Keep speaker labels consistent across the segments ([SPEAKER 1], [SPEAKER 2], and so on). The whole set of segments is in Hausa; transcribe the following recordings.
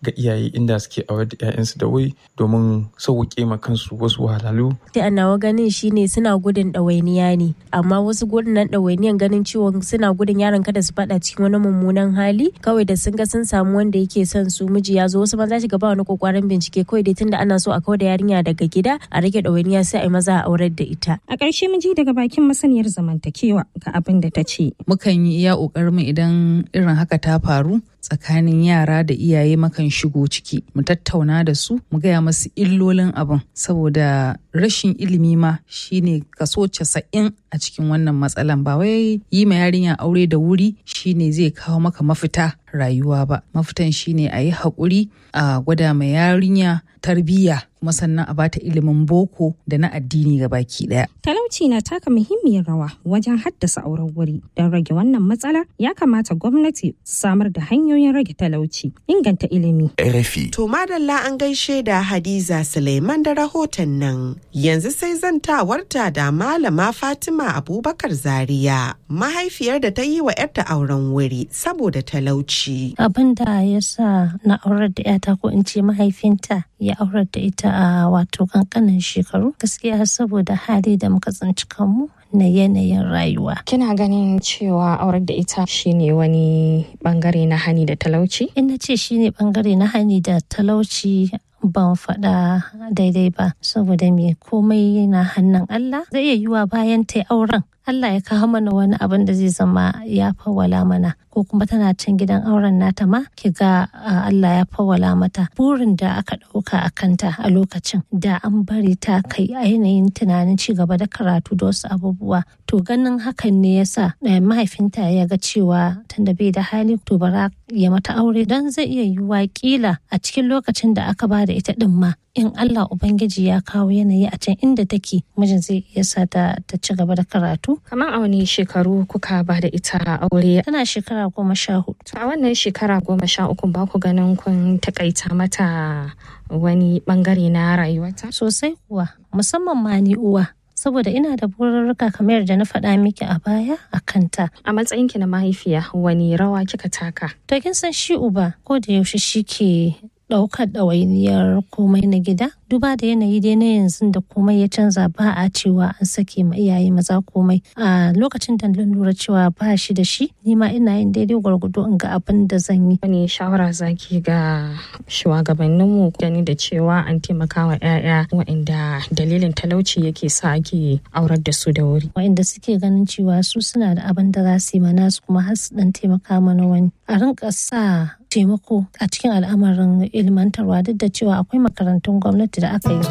[SPEAKER 1] ga iyaye inda suke aure da 'ya'yansu da wuri domin sauƙaƙe ma kansu wasu wahalhalu.
[SPEAKER 2] Da nawa ganin shine suna gudun ɗawainiya ne amma wasu gudun nan ɗawainiyan ganin cewa suna gudun yaron kada su faɗa cikin wani mummunan hali kawai da sun ga sun samu wanda yake son su miji ya zo wasu maza shiga ba wani kokarin bincike kawai dai tunda ana so a kawar da yarinya daga gida a rage ɗawainiya sai a yi maza a aurar da ita.
[SPEAKER 3] A ƙarshe mun ji daga bakin masaniyar zamantakewa ga abin da ta ce.
[SPEAKER 4] Mukan yi iya ƙoƙarin mu idan irin haka ta faru tsakanin yara da iyaye makan shigo ciki mu tattauna da su mu gaya masu illolin abin saboda rashin ilimi ma shine kaso casa'in a cikin wannan matsalan ba wai yi ma yarinya aure da wuri shine zai kawo maka mafita rayuwa ba mafitan shine a yi haƙuri a gwada ma yarinya tarbiyya kuma sannan a bata ilimin boko da na addini ga baki daya.
[SPEAKER 3] Talauci na taka muhimmiyar rawa wajen haddasa auren wuri. Don rage wannan matsalar ya kamata gwamnati samar da hanyoyin rage talauci, inganta ilimi.
[SPEAKER 5] RFI.
[SPEAKER 6] To madalla an gaishe da Hadiza Suleiman da rahoton nan. Yanzu sai zantawarta da Malama Fatima Abubakar Zaria, mahaifiyar da ta yi wa 'yarta auren wuri saboda talauci.
[SPEAKER 7] Abin da ya sa na aurar da 'yata ko in ce mahaifinta ya aurar da ita a wato kankanin shekaru gaskiya saboda hali da muka tsinci kanmu na yanayin rayuwa.
[SPEAKER 3] Kina ganin cewa aurar da ita shine wani bangare na hani da talauci?
[SPEAKER 7] In na ce shine bangare na hani da talauci ban faɗa daidai ba saboda me komai na hannun Allah zai iya yiwa bayan ta auren Allah ya kawo mana wani abin da zai zama ya fawwala mana ko kuma tana can gidan auren nata ma ki ga Allah ya fawwala mata burin da aka ɗauka a kanta a lokacin da an bari ta kai ainihin tunanin ci gaba da karatu da wasu abubuwa to ganin hakan ne yasa mahaifinta ya ga cewa tunda bai da hali to bara ya mata aure don zai iya yiwuwa kila a cikin lokacin da aka ba da ita din ma in Allah Ubangiji ya kawo yanayi a can inda take mijin zai iya sa ta ci gaba da karatu.
[SPEAKER 3] Kamar a wani shekaru kuka ba da ita aure?
[SPEAKER 7] Tana shekara goma sha hudu.
[SPEAKER 3] A wannan shekara goma sha uku ba ku ganin kun takaita mata wani bangare na rayuwata?
[SPEAKER 7] Sosai kuwa musamman ma ni uwa. saboda ina da bururruka kamar yadda na faɗa miki a baya a kanta.
[SPEAKER 3] A matsayinki na mahaifiya wani rawa kika taka?
[SPEAKER 7] To kin san shi uba ko da yaushe shi ke ɗaukar ɗawainiyar komai na gida duba da yanayi dai na yanzu da komai ya canza ba a cewa an sake ma iyaye maza komai a lokacin da na lura cewa ba shi da shi ni ma ina yin daidai gwargwado in ga abin da zan yi
[SPEAKER 3] wani shawara zaki ga shugabanninmu gani da cewa an taimaka wa 'ya'ya waɗanda dalilin talauci yake sa ake aurar da su da wuri
[SPEAKER 7] waɗanda suke ganin cewa su suna da abin da za su yi mana su kuma har su dan taimaka mana wani a rinka sa taimako a cikin al'amarin ilmantarwa duk da cewa akwai makarantun gwamnati da aka yi.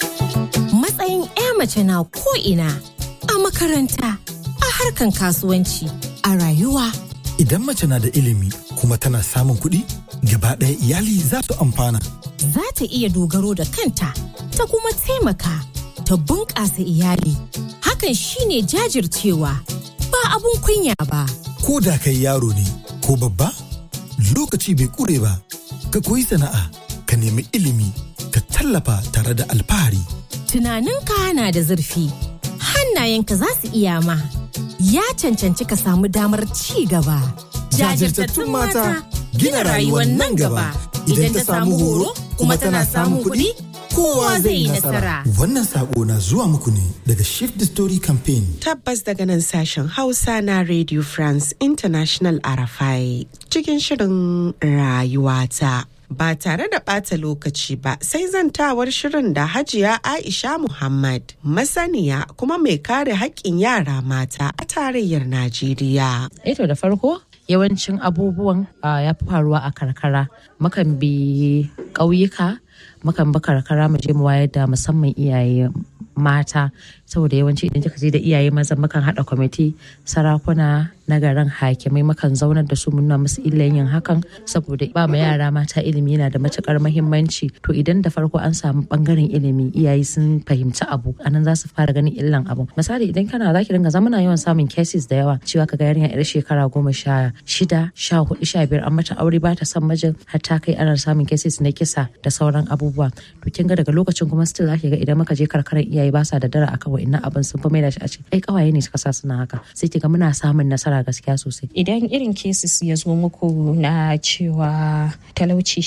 [SPEAKER 8] Matsayin 'ya mace na ko'ina a makaranta, a harkan kasuwanci, a rayuwa.
[SPEAKER 9] Idan mace na da ilimi kuma tana samun kuɗi, gaba ɗaya iyali za su amfana.
[SPEAKER 8] Za ta iya dogaro da kanta, ta kuma taimaka, ta bunƙasa iyali. Hakan shine jajircewa, ba abun kunya ba.
[SPEAKER 9] Ko da kai yaro ne, ko babba? lokaci bai kure ba ka koyi sana'a ka nemi ilimi ka tallafa tare da alfahari.
[SPEAKER 8] Tunaninka na da zurfi, hannayenka za su iya ma, ya cancanci ka samu damar ci gaba.
[SPEAKER 9] Jajirtattun mata gina rayuwar nan gaba idan ta samu horo kuma tana samun kuɗi. Kowa zai yi nasara. Wannan sako na zuwa muku ne daga Shift the Story Campaign.
[SPEAKER 6] Tabbas daga nan sashen Hausa na Radio France International Arafai cikin shirin rayuwata. Ba tare da ɓata lokaci ba sai zantawar shirin da Hajiya Aisha Muhammad masaniya kuma mai kare haƙƙin yara mata a tarayyar Najeriya.
[SPEAKER 10] Eto da farko yawancin abubuwan ya fi faruwa a karkara mukan bi ƙauyuka mukan bi karkara mu je mu wayar da musamman iyaye mata saboda yawanci idan kika je da iyaye maza mukan haɗa kwamiti sarakuna na garin hakimai mukan zaunar da su nuna musu illan yin hakan saboda ba ma yara mata ilimi yana da matukar mahimmanci to idan da farko an samu bangaren ilimi iyaye sun fahimci abu anan za su fara ganin illan abu misali idan kana zaki dinga zamana yawan samun cases da yawa cewa kaga yarinya yar shekara goma sha shida sha hudu sha biyar an mata aure ba ta son mijin har ta kai ana samun cases na kisa da sauran abubuwa to kin ga daga lokacin kuma still zaki ga idan muka je karkarar iyaye ba sa da dara akan wa'annan abin sun fi maida shi a ce ai kawaye ne suka sa suna haka sai kiga muna samun nasara gaskiya sosai
[SPEAKER 3] idan irin cases ya zo muku na cewa talauci